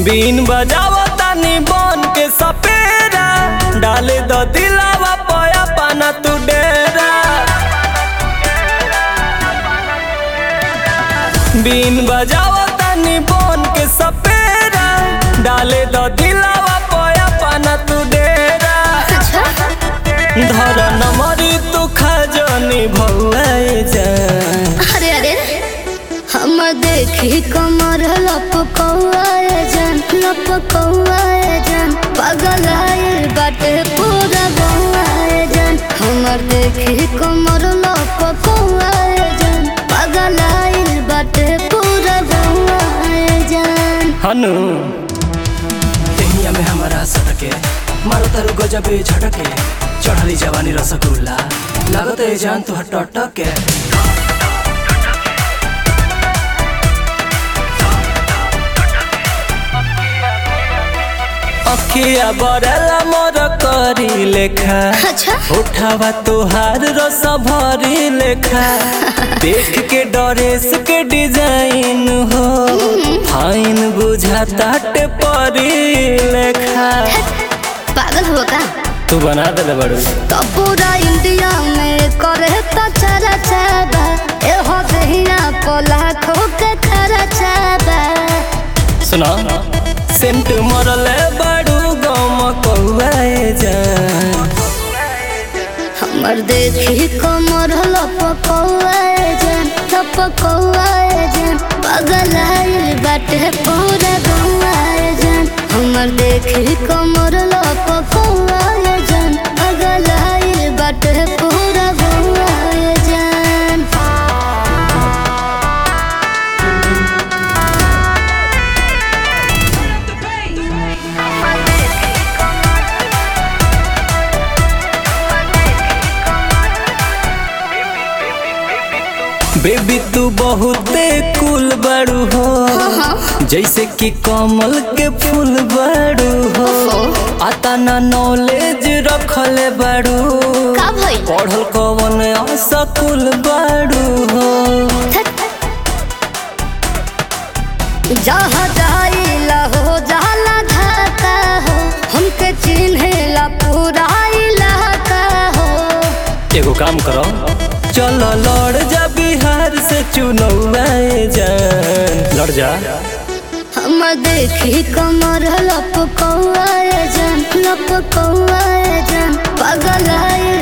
बीन बजावा तानी बन के सपेरा डाले द दिलावा पया पाना तू डेरा बीन बजावा तानी बन के सपेरा डाले द दिलावा पया पाना तू डेरा अच्छा धर नमरी तू खजनी भौए जा अरे अरे हम देखी कमर लपकौआए जन लपकौआए जन पागल आए बाटे पूरा बौआए जन हमर देखी कमर लपकौआए जन पागल आए बाटे पूरा बौआए जन हनु देहिया में हमारा सटके मारो तारू गजबे झटके चढ़ली जवानी रसगुल्ला लागत है जान तू टटके अखिया बरला मोर करी लेखा अच्छा उठावा तुहार रस भरी लेखा देख के ड्रेस के डिजाइन हो फाइन बुझाता टे परी लेखा पागल हो का तू बना दे बड़ू तो पूरा इंडिया में करे तो चरा चाबा ए हो दहिया पोला खो के खरा चाबा सुना सेंट मरले बड़ू गम कौए जान हमर देखी कमर लपकौआए जन लपकौआए जन पागल आइल बाटे पूरा गौआए जन हमर देखी कमर लपकौआए जन पागल आइल बाटे पूरा गौआए जन बेबी तू बहुते कुल बड़ू हो जैसे कि कमल के फूल बड़ू हो आता ना नॉलेज रखले बड़ू का भइल पढ़ल कवन असकुल बड़ू हो जहाँ जाइला हो जाला धाका हो हमके चिन्हेला पूरा इलाका हो एगो काम करो चल लड़ जा बिहार से चुनौए जान लड़ जा हम देखी कमर लपकौआए जन लपकौआए जन पागल आए